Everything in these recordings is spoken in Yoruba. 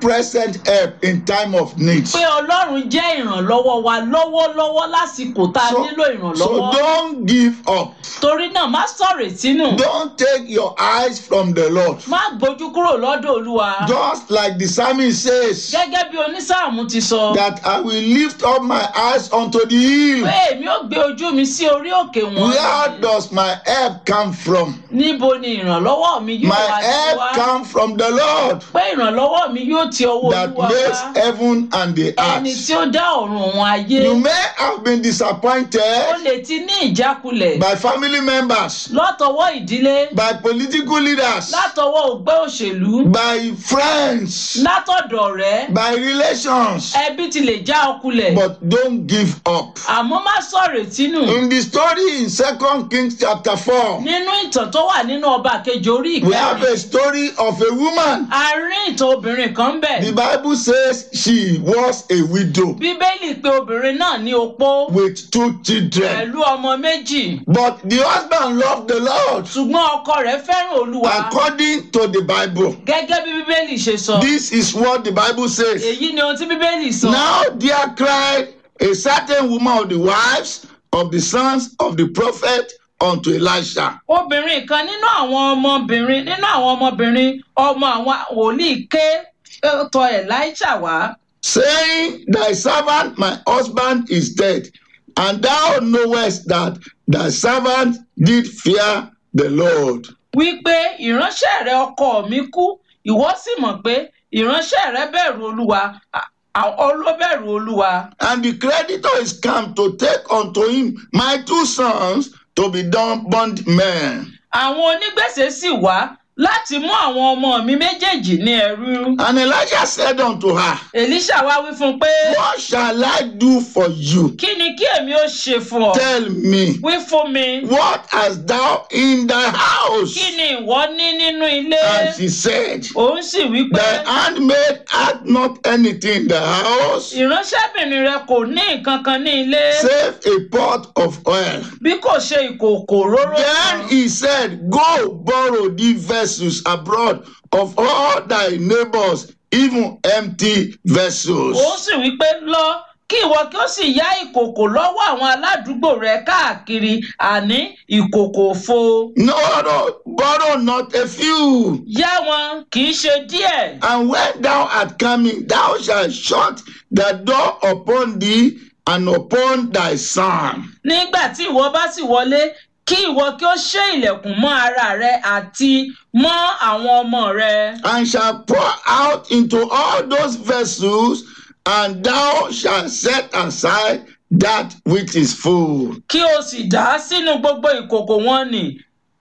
present help in time of need. pé ọlọ́run jẹ́ ìrànlọ́wọ́ wa lọ́wọ́lọ́wọ́ lásìkò tá a So, nílò so ìrànlọ́wọ́ don't give up. torí náà má sọ̀rọ̀ ìtínú Don't take your eyes from the Lord. má gbójú kúrò lọ́dọ̀ olúwa Just like the psalmist says, gẹ́gẹ́ bí onísáàmù ti sọ that I will lift up my eyes unto the hill. pé èmi ò gbé ojú mi sí orí òkè wọn Where does my help come from? níbo ni ìrànlọ́wọ́ mi yóò My wá sí help wá come from the Lord pé ìrànlọ́wọ́ mi yóò ti ọwọ́ that olúwa makes wá heaven and the ẹni tí earth. ó dá ọ̀run òun ayé You may have been ó disappointed lè ti ní ìjákulẹ̀ by family members, látọwọ́ ìdílé by political leaders, látọwọ́ ògbẹ́ òṣèlú by friends, látọ̀dọ̀ rẹ̀ by relations. ẹbí ti lè já ọkulẹ̀ But don't give up. àmọ́ má sọ̀rọ̀ ìtínú In the story in Second Kings chapter 4, nínú ìtàn tó wà nínú ọba kejì orí we have ìkẹrin a story of a woman. a rí ìtàn obìnrin kan bẹ̀ The Bible says she was a widow bíbélì pé obìnrin náà ní opó with two children. pẹ̀lú ọmọ méjì But the husband loved the Lord ṣùgbọ́n ọkọ rẹ̀ fẹ́ràn olúwa according to the Bible. gẹ́gẹ́ bí bíbélì ṣe sọ This is what the Bible says. èyí ni ohun tí bíbélì sọ Now there cried a certain woman of the wives of the sons of the prophet unto Elisha, obìnrin kan nínú àwọn ọmọbìnrin nínú àwọn ọmọbìnrin ọmọ àwọn wòlíì ké eh, tọ̀ Èlíṣà wá saying, Thy servant, my husband, is dead, and thou knowest that thy servant did fear the Lord. wípé ìránṣẹ́ rẹ ọkọ mi kú ìwọ sì mọ̀ pé ìránṣẹ́ rẹ bẹ̀rù olúwa à- à- olóbẹ̀rù olúwa And the creditor is come to take unto him my two sons to be done bondmen. àwọn onígbèsè sì wá láti mú àwọn ọmọ mi méjèèjì ní ẹrú And Elijah said unto her, Èlíṣà wá wí fún un pé What shall I do for you? kí ni kí èmi ó ṣe fún ọ Tell me, wí fún mi what hast thou in thy house? kí ni ìwọ ní nínú ilé And she said, òun sì wí pé Thy handmaid hath not anything in the house, ìránṣẹ́bìnrin rẹ kò ní nǹkan kan ní ilé save a pot of oil. bí kò ṣe ìkòkò róró Then kan he said, Go borrow thee vessels abroad of all thy neighbors, even empty vessels. òun sì wí pé lọ kí ìwọ kí ó sì yá ìkòkò lọ́wọ́ àwọn aládùúgbò rẹ káàkiri àní ìkòkò òfo No, no, borrow not a few. yá wọn kì í ṣe díẹ̀ And when thou art coming, thou shalt shut the door upon thee and upon thy son. nígbà tí ìwọ bá sì wọlé kí ìwọ kí ó ṣe ilẹ̀kùn mọ́ ara rẹ àti mọ́ àwọn ọmọ rẹ and shall pour out into all those vessels, and thou shalt set aside that which is full. kí o sì dà á sínú gbogbo ìkòkò wọn nì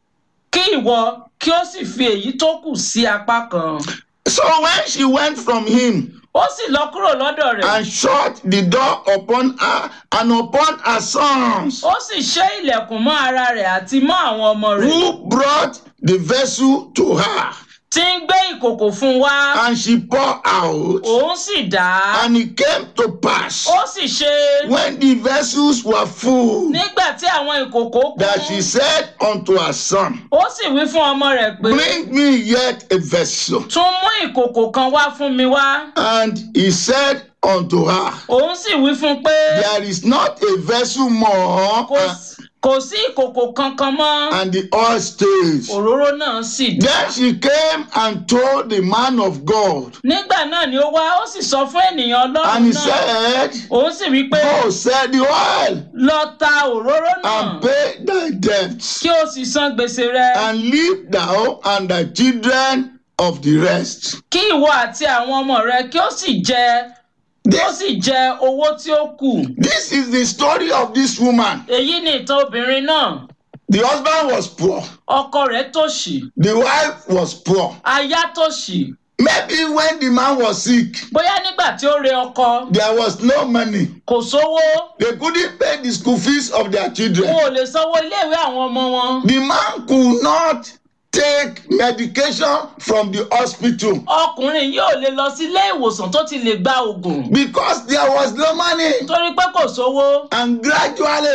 kí ìwọ kí o sì fi èyí tó kù sí apá kan So when she went from him ó sì lọ kúrò lọ́dọ̀ rẹ̀ and shut the door upon her and upon her sons, ó sì ṣe ilẹ̀kùn mọ́ ara rẹ̀ àti mọ́ àwọn ọmọ rẹ̀ who brought the vessel to her, tí ń gbé ìkòkò fún un wá and she poured out, òun sì dà á and it came to pass ó sì ṣe when the vessels were full nígbà tí àwọn ìkòkò that she kún said unto her son, ó sì wí fún ọmọ rẹ̀ pé Bring me yet a vessel. tún mú ìkòkò kan wá fún mi wá And he said unto her, òun sì wí fún un pé There is not a vessel more, kò and, s- kò sí ìkòkò kankan mọ́ and the oil stayed. òróró náà sì dà Then she came and told the man of God, nígbà náà ni ó wá ó sì sọ fún ènìyàn and ọlọ́run he náà said, òun sì wí pé Go sell the oil lọ ta òróró náà and pay thy debts, kí o sì san gbèsè rẹ and leave thou and thy children of the rest. kí ìwọ àti àwọn ọmọ rẹ kí ó sì jẹ kí ó This, sì jẹ owó tí ó kù this is the story of this woman. èyí ni ìtàn obìnrin náà The husband was poor, ọkọ rẹ̀ tòṣì the wife was poor. aya tòṣì Maybe when the man was sick, bóyá nígbà tí ó re ọkọ there was no money. kò sówó They couldn't pay the school fees of their children. wọn ò lè sanwó iléèwé àwọn ọmọ wọn The man could not take medication from the hospital ọkùnrin yóò lè lọ sí ilé ìwòsàn tó ti lè gba oògùn because there was no money. torí pé kò sówó And gradually,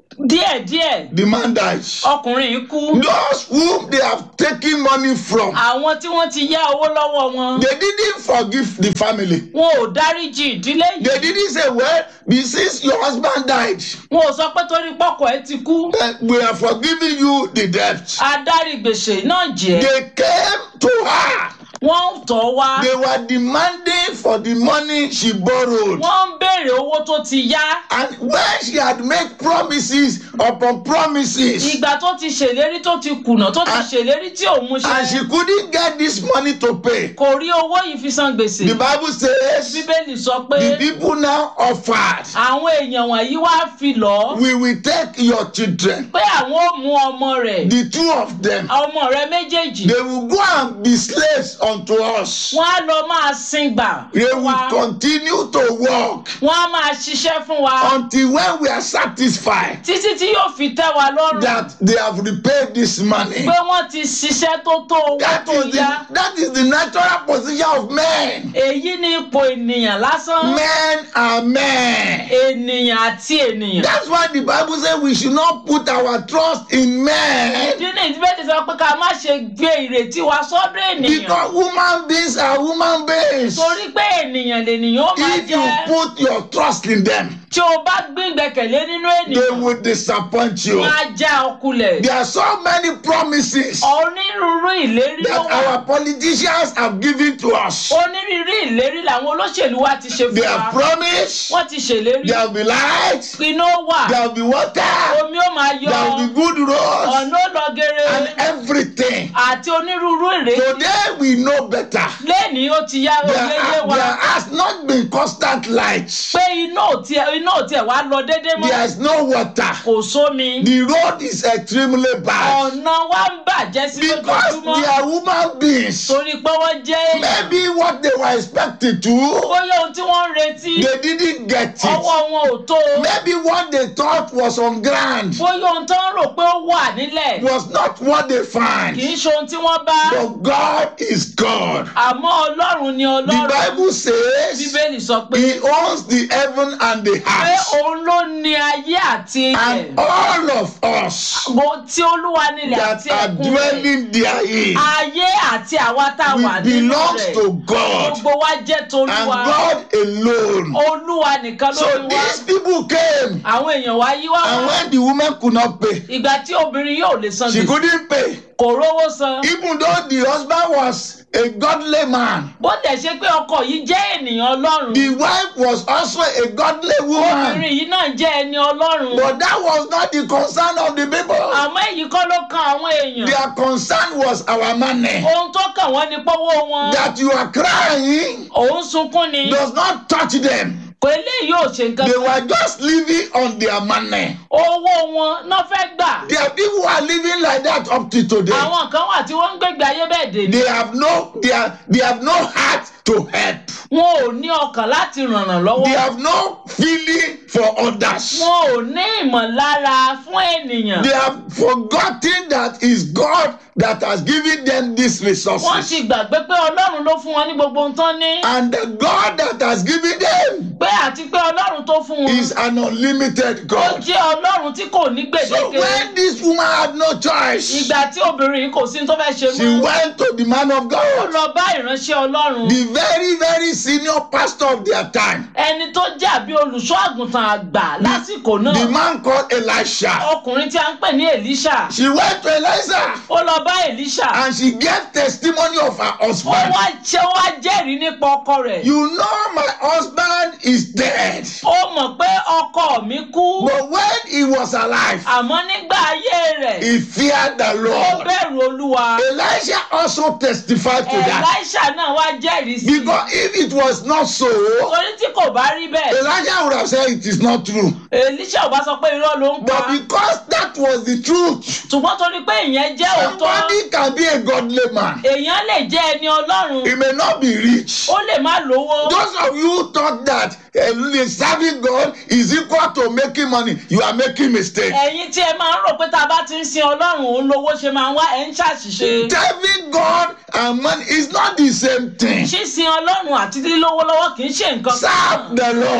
díẹ̀díẹ̀ the man died. ọkùnrin yìí kú Those whom they have taken money from, àwọn tí wọ́n ti yá owó lọ́wọ́ wọn they didn't forgive the family. wọn ò dáríjì ìdílé yìí They didn't say, well, since your husband died, wọn ò sọ pé torí pọ́kọ ẹ ti kú then we are forgiving you the debt. adarí gbèsè náà jẹ́ They came to her. wọ́n ń tọ́ wá They were demanding for the money she borrowed. wọ́n ń béèrè owó tó ti yá And when she had made promises upon promises, ìgbà tó ti ṣèlérí tó ti kùnà tó ti And- ṣèlérí tí ò mú and she ṣe couldn't get this money to pay, kò rí owó yìí fi san gbèsè the Bible says bíbélì sọ pé the people now offered, àwọn èèyàn wọ̀nyí wá fi lọ́ We will take your children, pé àwọn ò mú ọmọ rẹ̀ the two of them, ọmọ rẹ̀ méjèèjì they will go and be slaves unto us. wọ́n á lọ máa sin gbà They fún will wa continue to work wọ́n á máa ṣiṣẹ́ fún wa until when we are satisfied títí tí yóò fi tẹ́ wa lọ́rùn that they have repaid this money. pé wọ́n ti ṣiṣẹ́ tó tó owó That tó is yá the, that is the natural position of men. èyí ni ipò ènìyàn lásán Men are men. ènìyàn àti ènìyàn. That's why the Bible says we should not put our trust in men ìdí ní ìdíbẹ́ ti sọ pé ká má ṣe gbé ìrètí wa sọ́dọ̀ ènìyàn because human beings are human beings. torí pé ènìyàn lènìyàn ó máa If you jẹ́ put your trust in them, tí o bá gbé ìgbẹ́kẹ̀lé nínú they ènìyàn will disappoint you. wọ́n á já ọkulẹ̀. There are so many promises onírúurú ìlérí ló that wà our politicians have given to us. onírúurú ìlérí làwọn olóṣèlú wa ti ṣe They fún have wa promised wọ́n ti ṣèlérí there will be light, iná wà there will be water, omi ó máa yọ there will be good roads, ọ̀nà ó lọ gere and everything. àti onírúurú ìrètí Today we know better. lẹ́ni ó ti yá There, oyeye are- wa there has not been constant light. pé iná ò tiẹ̀ iná ò tiẹ̀ wá lọ déédéé mọ́ There is no water. kò sómi The road is extremely bad ọ̀nà wa ń bàjẹ́ sí because lójoojúmọ́ they are human beings. torí pé wọ́n jẹ́ èèyàn Maybe what they were expected to, bóyá ohun tí wọ́n ń retí they didn't get ọwọ́ it. wọn ò tó Maybe what they thought was on ground bóyá ohun tó ń rò pé ó wà nílẹ̀ was not what they kì found. í ṣe ohun tí wọ́n bá But God is God. àmọ́ ọlọ́run ni The ọlọ́run Bible says bíbélì sọ pé He owns the heaven and the pé earth. òun ló ní ayé àti ilẹ̀ And all of us Mo- tí olúwa nílẹ̀ that àti are ẹ̀kún rẹ̀ dwelling therein, ayé àti àwa tá a wà we nínú belong rẹ̀ to God gbogbo wa jẹ́ and tolúwa God alone. olúwa nìkan ló So ní wá these people came, àwọn èèyàn wa yí wá and wá when the woman could not pay, ìgbà tí obìnrin yóò lè san she gbèsè couldn't pay. kò rówó san Even though the husband was a godly man, bó tẹ̀ ṣe pé ọkọ yìí jẹ́ ènìyàn ọlọ́run the wife was also a godly woman. obìnrin yìí náà jẹ́ ẹni ọlọ́run But that was not the concern of the people. àmọ́ èyí kọ́ ló kan àwọn èèyàn Their concern was our money. ohun tó kàn wọ́n ni pọ́wọ́ wọn That you are crying òun sunkún ni does not touch them. kò eléyìí ò ṣe nǹkan They kan were just living on their money. owó wọn náà fẹ́ gbà There are people who are living like that up to today. àwọn kan wà tí wọ́n ń gbégbé ayé bẹ́ẹ̀ dè ní They have no, they are, they have no heart to help. wọn ò ní ọkàn láti ràn án lọ́wọ́ They have no feeling for others. wọn ò ní ìmọ̀lára fún ènìyàn They have forgotten that it's God that has given them these wọ́n resources. ti gbàgbé pé ọlọ́run ló fún wọn ní gbogbo ohun tán ní And the God that has given them pé àti pé ọlọ́run tó fún wọn is an unlimited ó God. jẹ́ ọlọ́run tí kò ní So gbèdéke when this woman had no choice, ìgbà tí obìnrin yìí kò sí ní tó fẹ́ ṣe she mọ́ went to the man of ó God, lọ bá ìránṣẹ́ ọlọ́run the very, very senior pastor of their time. ẹni tó jẹ́ àbí olùṣọ́ àgùntàn àgbà lásìkò The náà man called Elisha. ọkùnrin tí a ń pè ní Èlíṣà She went to Elisha ó lọ bá Èlíṣà and she gave testimony of her ó husband. wá ṣe ó wá jẹ́rìí nípa ọkọ rẹ̀ You know my husband is dead. ó mọ̀ pé ọkọ mi kú But when he was alive, àmọ́ nígbà ayé rẹ̀ he feared the ó Lord. bẹ̀rù olúwa Elisha also testified to that. Èlíṣà náà wá jẹ́rìí sí i Because if it was not so, torí tí kò bá rí bẹ́ẹ̀ Elijah would have said it is not true. Èlíṣà ò bá sọ pé irọ́ ló ń pa But because that was the truth, ṣùgbọ́n torí pé ìyẹn jẹ́ òótọ́ somebody can be a godly man. èèyàn lè jẹ́ ẹni ọlọ́run He may not be rich. ó lè má lówó Those of you who thought that uh, serving God is equal to making money, you are making mistake. ẹ̀yin tí ẹ máa ń rò pé tá a bá ti ń sin ọlọ́run òun lówó ṣe máa ń wá ẹ̀ ń ṣàṣìṣe Serving God and money is not the same thing. ṣíṣin ọlọ́run àti lílówó lọ́wọ́ kì í ṣe nǹkan Serve the Lord. ìwọ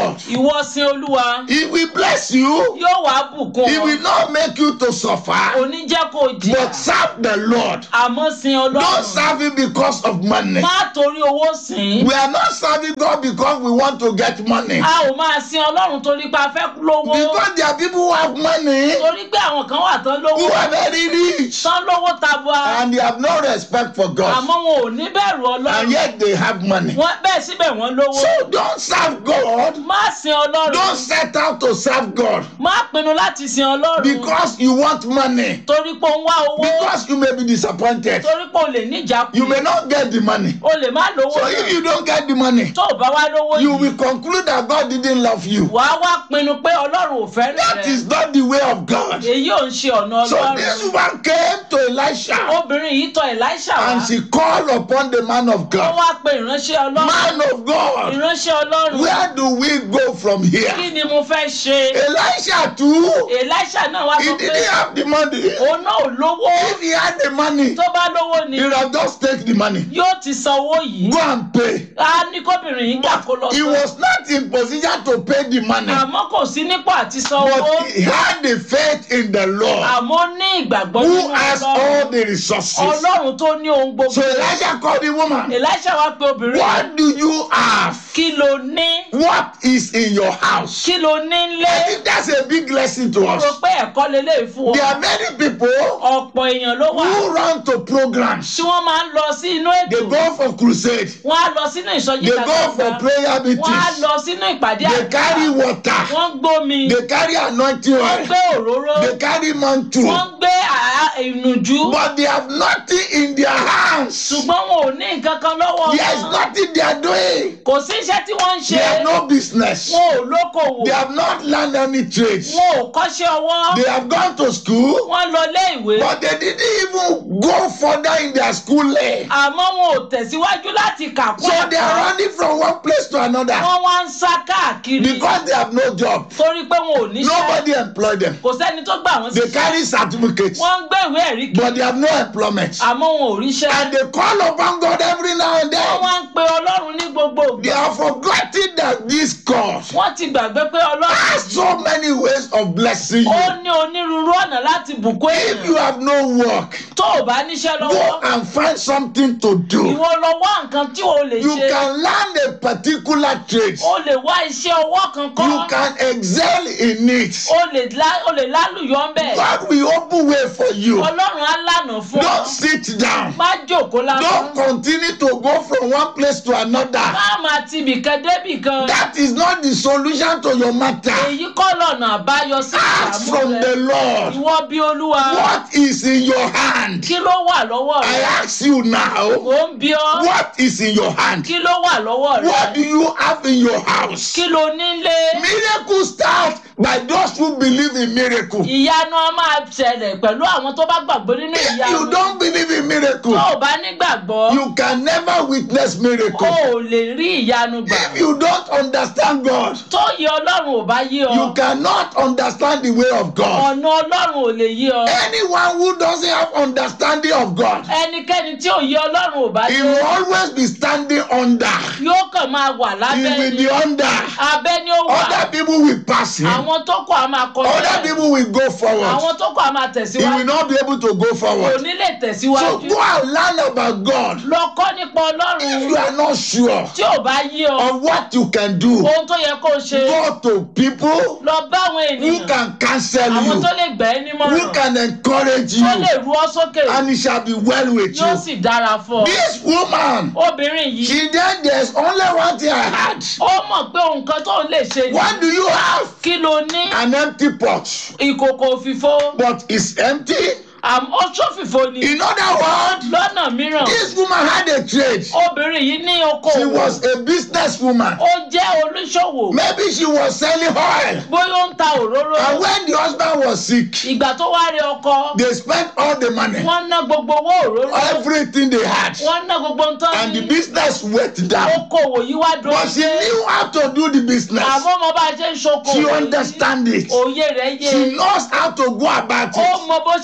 ìwọ sin olúwa He will bless you. yóò wá bùkún He ọ will not make you to suffer. òní jẹ́ kó jìyà But serve the Lord. àmọ́ sin Don't ọlọ́run serve Him because of money. má torí owó sìn ín. We are not serving God because we want to get money. a ò máa sin ọlọ́run torí pé a fẹ́ lówó Because there are people who have money, torí pé àwọn kan wà tán who lówó are very rich, tán lówó tabua and they have no respect for God. àmọ́ wọn ò ní bẹ̀rù And ọlọ́run yet they have money. wọ́n bẹ́ẹ̀ síbẹ̀ wọ́n lówó So don't serve God. má sin ọlọ́run Don't set out to serve God má pinnu láti sin ọlọ́run because you want money. torí pé ó ń wá owó Because you may be disappointed. torí pé o lè níjà You may not get the money. o lè má lówó So if you don't get the money, tó o bá wá lówó you yìí will conclude that God didn't love you. wàá wá pinnu pé ọlọ́run ò fẹ́ràn That rẹ is not the way of God. èyí ò ń ṣe ọ̀nà So ọlọ́run this woman came to Elisha obìnrin yìí tọ̀ Èlíṣà wá and she called upon the man of ó God. wá pe ìránṣẹ́ ọlọ́run Man of God, ìránṣẹ́ ọlọ́run where do we go from kí here? ni mo fẹ́ ṣe Elisha too, Èlíṣà náà wá he sọ pé didn't have the money. òun náà ò lówó If he had the money, tó bá lówó ni he would have just take the money. yóò ti san owó yìí Go and pay. a ní kóbìnrin yìí gbà kó lọ He san was not in position to pay the money, àmọ́ kò sí nípò àti san owó but he had the faith in the Lord àmọ́ ó ní ìgbàgbọ́ who nínú has ọlọ́run all the resources. ọlọ́run tó ní ohun gbogbo So Elisha called the woman. Èlíṣà wá pe obìnrin yìí What do you have? kí ló ní What is in your house? kí ló ní I lé think that's a big lesson to mo rò us. pé ẹ̀kọ́ lélẹ́yìí fún There ọ are many people ọ̀pọ̀ èèyàn ló wà who run to programs. tí wọ́n máa ń lọ sí inú ètò They go for crusade. wọ́n á lọ sínú ìsọjí They go for ìtàgbàgbà prayer wọ́n á meetings. lọ sínú ìpàdé They carry àdúrà water. wọ́n gbómi They carry anointing wọ́n oil. gbé òróró They carry mantle. wọ́n gbé àá- ìnùjú But they have nothing in their hands. ṣùgbọ́n wọn ò ní nǹkan kan lọ́wọ́ There is wọn nothing they are doing. kò sí iṣẹ́ tí wọ́n ń ṣe They have no business. wọn ò lókòwò They have not learned any trades. wọn ò kọ́ṣẹ́ ọwọ́ They have gone to school, wọ́n lọ ilé ìwé but they didn't even go further in their schooling. àmọ́ wọn ò tẹ̀síwájú láti kà kún So they are running from one place to another wọ́n wá ń sá káàkiri because they have no job. torí pé wọn ò níṣẹ́ Nobody employed them. kò sẹ́ni tó gbà wọ́n They síṣẹ́ carry certificates, wọ́n ń gbé ìwé ẹ̀rí kiri but they have no employment. àmọ́ wọn ò ríṣẹ́ And they call upon God every now and wọ́n then. wá ń pe ọlọ́run ní gbogbo They ìgbà have forgotten that this God wọ́n ti gbàgbé pé ọlọ́run has so many ways of blessing ó you. ní onírúurú ọ̀nà láti bùkún If you èèyàn have no work, tó o bá níṣẹ́ go lọ́wọ́ and find something to do. ìwọ lọ wá nǹkan tí o lè You ṣe can learn a particular trade. o lè wá iṣẹ́ ọwọ́ kan kọ́ You can excel in it. o lè lá- o lè lálùyọ́ ń bẹ̀ God will open way for you. ọlọ́run á lànà fún ọ Don't sit down. má jòkó lásán Don't continue to go from one place to another. má máa ti ibìkan débìkan That is not the solution to your matter. èyí kọ́ lọ́nà àbáyọ sí Ask ìdààmú from rẹ the Lord. ìwọ bí olúwa What is in your hand? kí ló wà lọ́wọ́ I rẹ ask you now. mò ń bí ọ What is in your hand? kí ló wà lọ́wọ́ What do rẹ you have in your house? kí ló nílé Miracle start by those who believe in miracle. ìyanu a máa ṣẹlẹ̀ pẹ̀lú àwọn tó bá gbàgbọ́ nínú If ìyanu you don't believe in miracle, tó o bá nígbàgbọ́ you can never witness o miracle. ò lè rí ìyanu gbà If you don't understand God, tó yẹ ọlọ́run ò bá yé ọ you cannot understand the way of God. ọ̀nà ọlọ́run ò lè yé ọ Anyone who doesn't have understanding of God, ẹnikẹ́ni tí ò yé ọlọ́run ò bá he yé will always be standing under. yóò kàn máa wà He lábẹ́ will ni be under. abẹ́ ni ó wà Other people will pass him. àwọn tó kọ̀ á máa kọjá Other people will go forward. àwọn tó kọ̀ á máa He will tẹ̀síwájú not be able to go kò forward. ní lè So tẹ̀síwájú go and learn about God. lọ kọ́ nípa If ọlọ́run you are not sure tí ò bá yé ọ of what you can do, ohun tó yẹ kó o ṣe go to people lọ bá àwọn who ènìyàn can counsel àwọn you, tó lè gbà ẹ́ nímọ̀ràn who can encourage tó lè you, ru ọ sókè and it shall be well with yóò you. sì dára fún ọ. This woman, obìnrin yìí she then there's only one thing I had. ó mọ̀ pé nǹkan tó lè ṣe ni What do you have? kí ló ní An empty pot, ìkòkò òfìfo but it's empty. àmọ́ ó ṣòfìfo ni In other words, lọ́nà mìíràn this woman had a trade. obìnrin yìí ní She okòwò was a businesswoman. ó jẹ́ olùṣòwò Maybe she was selling oil. bóyá ó ń ta òróró And when the husband was sick, ìgbà tó wá rí ọkọ they spent all the money, wọ́n ná gbogbo owó òróró everything they had, wọ́n ná gbogbo nǹkan and the ní business went down. okòwò yìí wá dúró But she knew how to do the business. àmọ́ mo bá a ṣe ń ṣokòwò She yìí, understands it. òye rẹ̀ yé She knows how to go about ó it. mọ bó ṣe yẹ kó She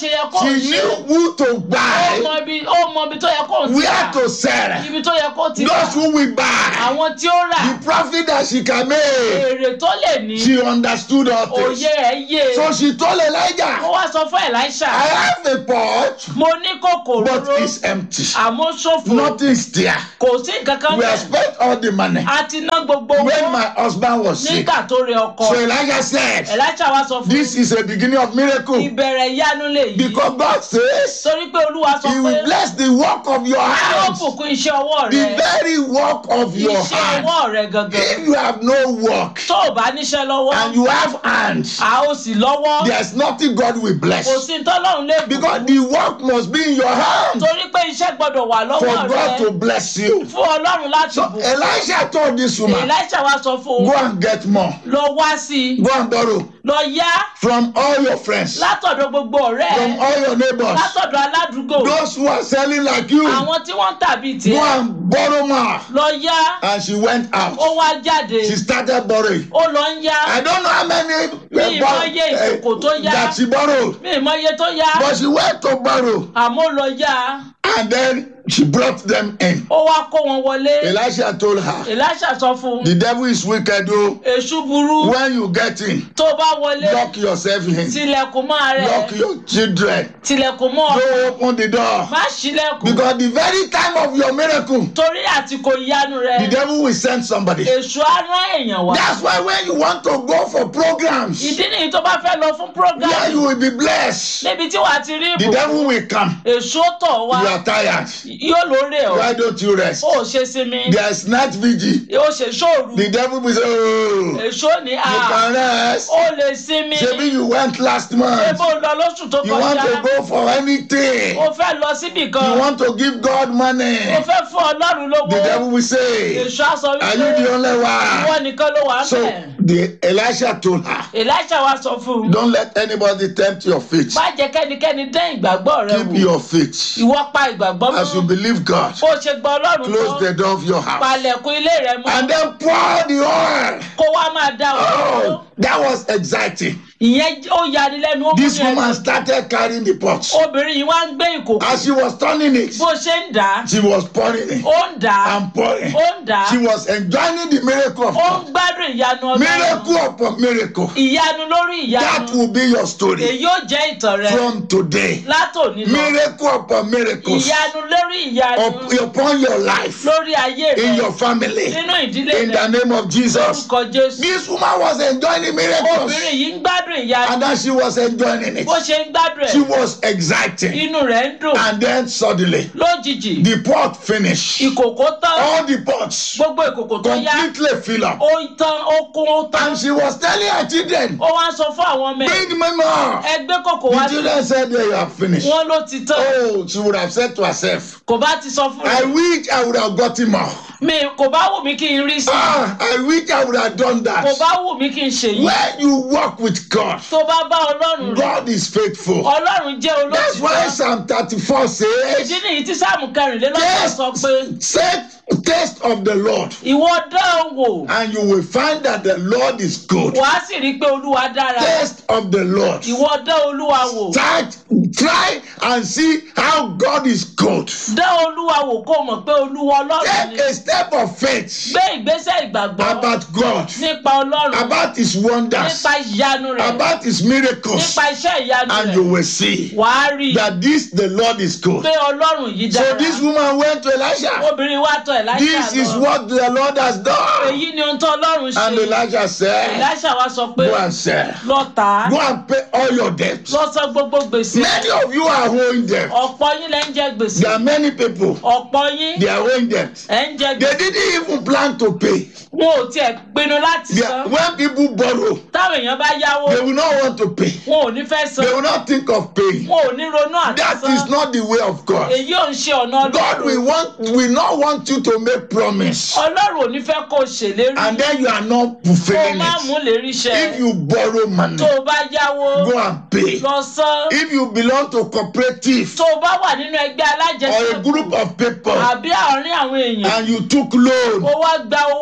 He ní knew who to ó buy, mọ ibi ó mọ ibi tó yẹ kó ti where rà to sell. ibi tó yẹ kó ti rà Those who will buy, àwọn tí ó rà the profit that she can make, èrè tó lè ní she understood all things. òye ẹ̀ yé So she told ó Elijah, wá sọ fún Elisha I have a pot, mo ní kòkòrò but it's empty. àmọ́ ṣòfò Nothing's there. kò sí nǹkan kan We have bẹ́ẹ̀ spent all the money a ti ná gbogbo when owó my husband was sick. nígbà tó rẹ ọkọ So Elijah said, Elisha wá sọ fún This is a beginning of miracle ìbẹ̀rẹ̀ ìyanu lè yí because God says torí pé Olúwa sọ He pé will bless the work of your yóò hands, bùkún iṣẹ́ ọwọ́ the rẹ very work of your iṣẹ́ hands. ọwọ́ rẹ gangan If you have no work tó o bá níṣẹ́ lọ́wọ́ and you have hands, a ó sì lọ́wọ́ there's nothing God will kò bless sí tọ́lọ́run lè because bùkún the work must be in your hands torí pé iṣẹ́ gbọ́dọ̀ wà for lọ́wọ́ God rẹ to bless you. fún Ọlọ́run láti So bùkún Elisha told this woman, Elisha wá sọ fún Go un and get more, lọ wá sí i go and borrow lọ yá from all your friends, látọ̀dọ̀ gbogbo ọ̀rẹ́ from ẹ all your neighbors, látọ̀dọ̀ aládùúgbò those who are selling like you. àwọn tí wọ́n ń tàbí Go tiẹ̀ and borrow more. lọ yá And she went ó out. wá jáde She started borrowing. ó lọ ń yá I don't know how many uh, Mi bor- mọ iye uh, ìkòkò tó yá. that she borrowed. mi ì mọ iye tó yá But she went to borrow àmọ́ ó lọ yá and then she brought them in. ó wá kó wọn wọlé Elisha told her, Elisha sọ fún un The devil is wicked, though. èṣù burú When you get in, tó bá wọlé lock yourself in, tilẹ̀kùn mọ́ rẹ̀ lock your children. tilẹ̀kùn mọ́ Don't open the door. má ṣílẹ̀kùn Because the very time of your miracle, torí àsìkò ìyanu the rẹ̀ devil will send somebody. èṣù á rán èèyàn wá That's why when you want to go for programs ìdí nìyí tó bá fẹ́ lọ fún where program you will be blessed, níbi tí wàá ti rí the ìbò devil will come. èṣù ó tọ̀ wá You are tired. yóò lóore ọ̀ Why don't you rest? ó ṣe sinmi There is night vigil. ó ṣe ṣòru The devil will say, Oh, you èṣù ò ní à can rest. ó lè sinmi Maybe you went last month. ebo lọ lóṣù tó You want kọjá to go for anything. ó fẹ́ lọ síbì You kan want to give God money. ó fẹ́ fún ọlọ́run lówó The devil will say, èṣù á sọ Are you wípé the only ìwọ one? nìkan ló wà ń So bẹ̀ the Elisha told her, Elisha wá sọ fún un Don't let anybody tempt your faith. má jẹ́ kẹ́nikẹ́ni dán ìgbàgbọ́ rẹ Keep wò your faith. ìwọ pa ìgbàgbọ́ As you mọ́ believe God, bó ṣe gba ọlọ́run close tó the door of your house. palẹ̀kùn ilé rẹ mọ́ And then pour the oil. kó wá máa dá òróró Oh, that was exciting. ìyẹn ó yanilẹ́nu ó This múni ẹnu. woman started carrying the pot. obìnrin yìí wá ń gbé ìkòkò As she was turning it, bó ṣe ń dà á she was pouring it ó ń dà á and pouring. ó ń dà á She was enjoying the miracle of ó ń God. gbádùn ìyanu ọlọ́run Miracle upon miracle. ìyanu lórí That ìyanu will be your story èyí ó jẹ́ ìtàn rẹ from today. látòní lọ Miracle upon miracles ìyanu lórí ìyanu up- upon your life, lórí ayé rẹ in your family, nínú ìdílé in rẹ the name of Jesus. lórúkọ jésù This woman was enjoying the miracles obìnrin yìí ń gbádùn ìyanu and then she was enjoying it. bó ṣe ń gbádùn She ẹ was exciting. inú rẹ ń dùn And then suddenly, lójijì the pot finished. ìkòkò tán All the pots gbogbo ìkòkò tó yá completely fill up. ó tán ó kún ó tán And she was telling her children, ó wá ń sọ fún àwọn ọmọ ẹ bring me more. ẹgbẹ́ kòkò wá The sí children said they have finished. wọn ló ti tán Oh, she would have said to herself, kò bá ti sọ fún I mi wish I would have gotten more. mi kò bá wù mí kí n rí sí i Ah, I wish I would have done kò that. bá wù mí kí n ṣèyí When you walk with God, tó bá bá ọlọ́run rẹ̀ God is faithful. ọlọ́run jẹ́ That's why olóòtítọ́ Psalm 34 ìdí says, nìyí tí sáàmù kẹrìnlélọ́gbọ̀n sọ pé Say, taste of the Lord, ìwọ dán wò and you will find that the Lord is good. wàá sì rí i pé olúwa dára Taste of the Lord. ìwọ dán olúwa wò Start, try and see how God is good. dán olúwa wò kó mọ̀ pé olúwa ọlọ́run ni Take a step of faith gbé ìgbésẹ̀ ìgbàgbọ́ about God, nípa ọlọ́run about His wonders, nípa ìyanu rẹ̀ about His miracles, nípa iṣẹ́ ìyanu and you rẹ̀ will see wàá rí i that this the Lord is good. pé ọlọ́run yìí So dára this woman went to Elisha. obìnrin wa tọ̀ Èlíṣà This is lọ what the Lord has done. èyí ni ohun tó ọlọ́run And ṣe Elijah said, Èlíṣà wa sọ pé Go and sell. lọ tà á Go and pay all your debts. lọ san gbogbo gbèsè Many of you are owing debt. ọ̀pọ̀ yín lẹ́ ń jẹ gbèsè There are many people, ọ̀pọ̀ yín they are owing debt. ẹ̀ ń jẹ They gbèsè didn't even plan to pay. wọn ò tiẹ̀ pinnu láti They, san when people borrow, táwọn èèyàn bá yáwó they will not want to pay. wọn ò ní fẹ́ san They will not think of paying. wọn ò ní ronú àti That san is not the way of God. èyí ò ń ṣe ọ̀nà God will want will not want you to make promise ọlọ́run ò ní fẹ́ kó o ṣèlérí and then you are not kó o fulfilling má mú it. lérí ṣẹ If you borrow money, tó o bá yáwó go and pay. lọ san If you belong to cooperative tó o bá wà nínú ẹgbẹ́ or a alájẹsẹ́kù group of people àbí àárín àwọn èèyàn and you took loan, ó wá gba owó go yá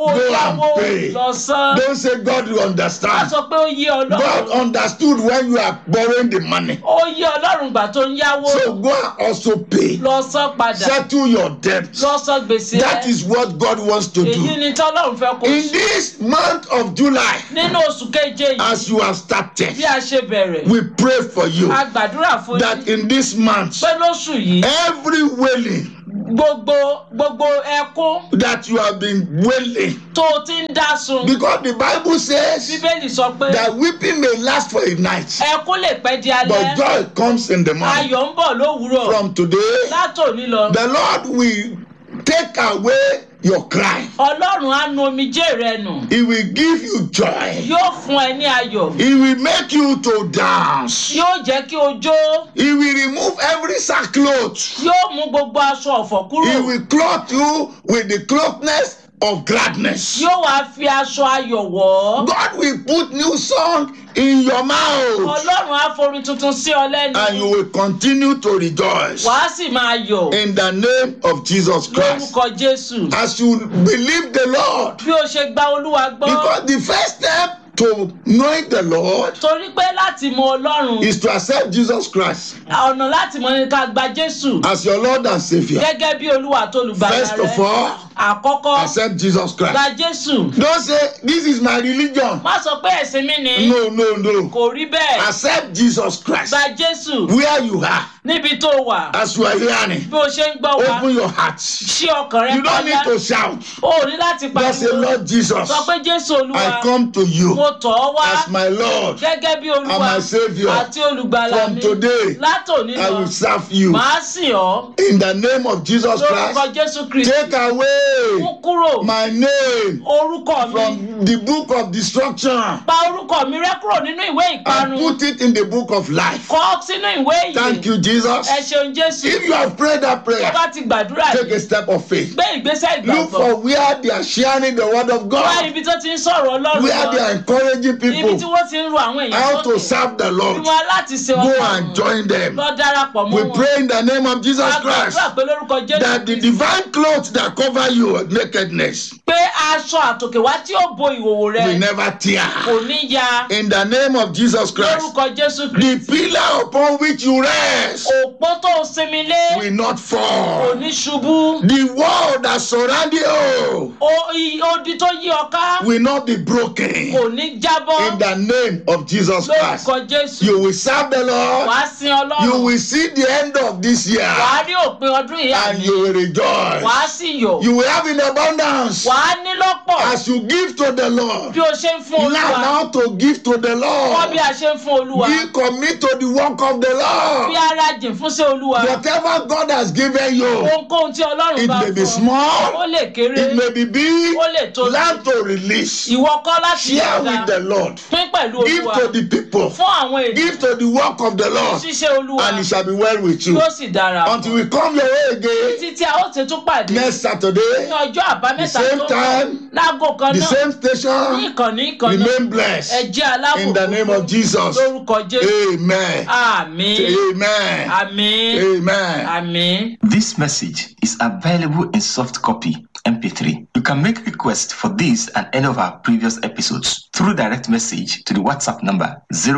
yáwó pay. lọ san Don't say God will wá understand. sọ pé ó yé God ọlọ́run understood when you are borrowing the money. ó yé ọlọ́run gbà tó ń yáwó So go and also pay. lọ san padà Settle your debt. lọ san gbèsè That rẹ is what God wants to èyí do. ni tọ́lọ́run fẹ́ kó In ṣe this month of July, nínú oṣù keje yìí as you have started, bí a ṣe bẹ̀rẹ̀ we pray for you a gbàdúrà fún that yín in this month, pé lóṣù yìí every wailing gbogbo gbogbo ẹkún that you have been wailing, tó o ti ń dá sun because the Bible says bíbélì sọ pé that weeping may last for a night, ẹkún lè pẹ́ di but alẹ́ joy comes in the morning. ayọ̀ ń bọ̀ lówùúrọ̀ From today, látòní lọ the Lord will take away your cry. ọlọ́run á nu omijé rẹ nù He will give you joy. yóò fún ẹ ní ayọ̀ He will make you to dance. yóò jẹ́ kí o jó He will remove every sackcloth. yóò mú gbogbo aṣọ ọ̀fọ̀ kúrò He will clothe you with the closeness of gladness. yóò wá fi aṣọ ayọ̀ wọ̀ ọ́ God will put new song in your mouth ọlọ́run á forin tuntun sí ọ lẹ́nu and you will continue to rejoice wàá sì máa yọ̀ in the name of Jesus Christ. lórúkọ jésù As you believe the Lord, bí o ṣe gba olúwa gbọ́ because the first step to knowing the Lord torí pé láti mọ ọlọ́run is to accept Jesus Christ ọ̀nà láti mọ ní ká gba jésù as your Lord and Savior. gẹ́gẹ́ bí olúwa tó lùgbàlà First rẹ of all, àkọ́kọ́ accept Jesus Christ. gba jésù Don't say, This is my religion. má sọ pé ẹ̀sìn mi ni No, no, no. kò rí bẹ́ẹ̀ Accept Jesus Christ gba jésù where you are níbi tó wà as you are hearing. bí o ṣe ń gbọ́ wa Open your heart. ṣí ọkàn rẹ You don't pátá need to shout. o ò ní láti Just say, pariwo Lord Jesus, sọ pé jésù olúwa I come to you mo tọ̀ ọ́ wá as my Lord. gẹ́gẹ́ bí olúwa and my Saviour. àti olùgbàlà From mi today, látòní I lọ will serve you. màá sìn ọ́ In the name of Jesus lórúkọ Christ, jésù kristi take away mú kúrò my name orúkọ mi from the book of destruction pa orúkọ mi rẹ́ kúrò nínú ìwé and ìparun put it in the book of life. kọ sínú ìwé Thank ìyè you, Jesus. ẹ ṣeun jésù If you have prayed that tó prayer, bá ti gbàdúrà take yìí a step of faith. gbé ìgbésẹ̀ Look ìgbàgbọ́ for where they are sharing the word of wá God, ibi tó ti ń sọ̀rọ̀ ọlọ́run where they lọ are encouraging ibi tí people wọ́n ti ń ru àwọn èèyàn how to sókè serve the bí Lord. wọ́n láti ṣe Go ọkàn and join them. lọ darapọ̀ mọ́ We wọn pray in the name of Jesus a Christ gbàdúrà pé lórúkọ jésù that the divine clothes that cover your nakedness pé aṣọ àtòkè wá tí ó bo ìhòòhò rẹ will never tear. kò ní ya In the name of Jesus Christ, lórúkọ jésù the kristi pillar upon which you rest òpó tó sinmi lé will not kò fall. ní ṣubú The wall that surround you O- i- odi tó yí ọ ká will not be broken. kò ní jábọ́ In the name of Jesus Christ, lórúkọ jésù you will serve the Lord. wàá sin You ọlọ́run will see the end of this year wàá rí òpin ọdún yìí and àmì you will rejoice. wàá sì yọ̀ You will have in abundance wàá ní lọ́pọ̀ as you give to the Lord. bí o ṣe ń fún Learn olúwa how to give to the wọ́n Lord. bí a ṣe ń fún olúwa Be commit to the work of the bí Lord. ara jìn fún sí olúwa Whatever God has given you, ohunkóhun tí ọlọ́run it bá may be fún ọ small, ó lè kéré it may be big. ó lè tóbi Learn to release. ìwọ kọ́ láti Share yọ̀ọ̀da with the Lord. pín pẹ̀lú Give olúwa to the people. fún àwọn Give ènìyàn to the work of the Lord, ṣíṣe olúwa and it shall be well with you. yóò sì dára Until we come your way again títí a ó ti tún pàdé next Saturday, ní ọjọ́ àbámẹ́ta The same tó ń bọ̀ time, láago kan the náà same ní station. ìkànnì ìkànnì Remain ẹ blessed jẹ́ alábòkú in the name of Jesus. lórúkọ jésù Amen. àmín Amen. àmín Amen. àmín. This message is available in soft copy MP3. You can make requests for this and any of our previous episodes through direct message to the WhatsApp number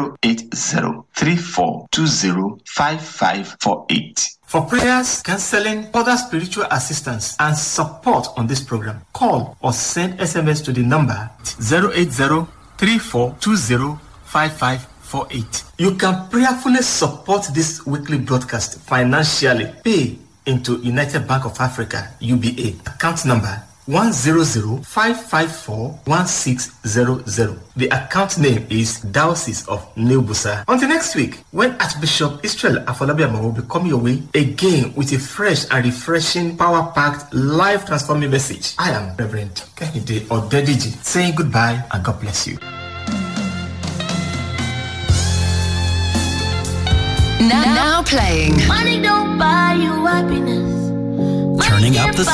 08034205548. For prayers, counseling, other spiritual assistance, and support on this program, call or send SMS to the number 08034205548. You can prayerfully support this weekly broadcast financially. Pay into United Bank of Africa, UBA, account number 100-554-1600. The account name is Diocese of New Busa. Until next week, when Archbishop Israel Afolabiama will be coming your way again with a fresh and refreshing, power-packed, life-transforming message. I am Reverend Kehinde Odediji saying goodbye and God bless you. Now, now playing. Money don't buy you happiness. Money Turning can't up the